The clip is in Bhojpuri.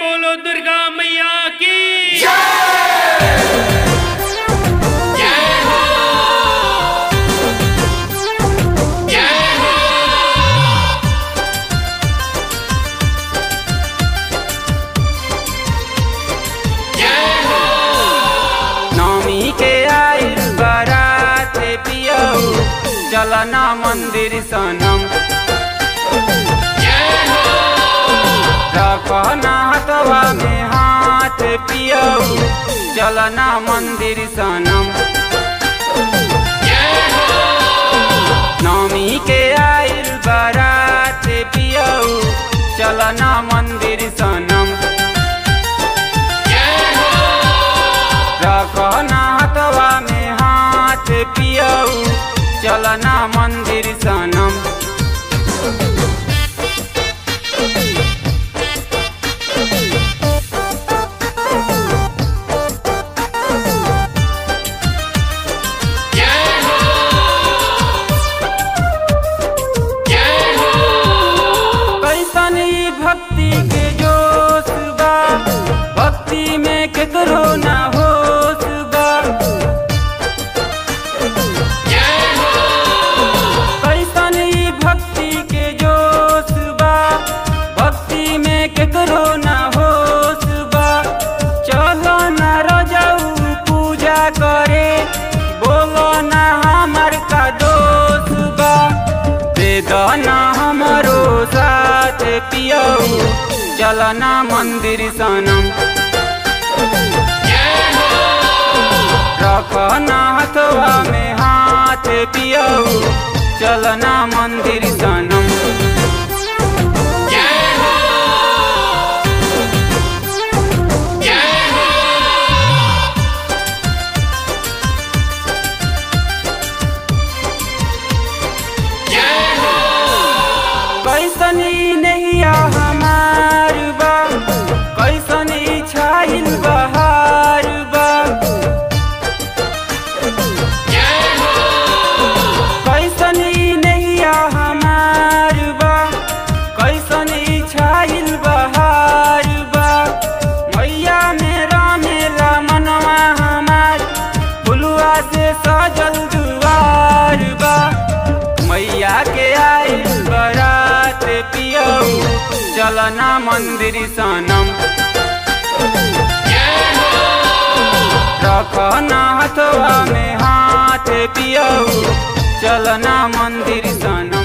बोलो दुर्गा मैया की नौमी के आइल बारात पियऊ चलना मंदिर सनम रखना हथवा में हाथ पियऊ चलना मंदिर सनम नौमी के आइल बारात पियऊ चलना मंदिर सनम रखना हथवा में हाथ पियऊ चलना मंदिर सनम कैसन ई भक्ति के जोश बा भक्ति में केकरो ना होश बा कैसन ई भक्ति के जोश बा भक्ति में केकरो ना होश बा चलो ना रजाऊ पूजा करे बोलो ना हमर का दोष बा दे दो ना हमरो साथ पियऊ चलना मंदिर सनम रखना हथवा में हाथ पियऊ चलना मंदिर सनम कैसन ई नैया हमार बा कैसन ई छाइल बहार बा कैसन ई नैया हमार बा कैसन ई छाइल बहार बा मैया मेरा मेला मनवा हमार फुलुआ से सजल दुआर बा मैया के आइल बरात पियऊ चलना मंदिर सनम रखना हथवा में हाथ पियऊ चलना मंदिर सनम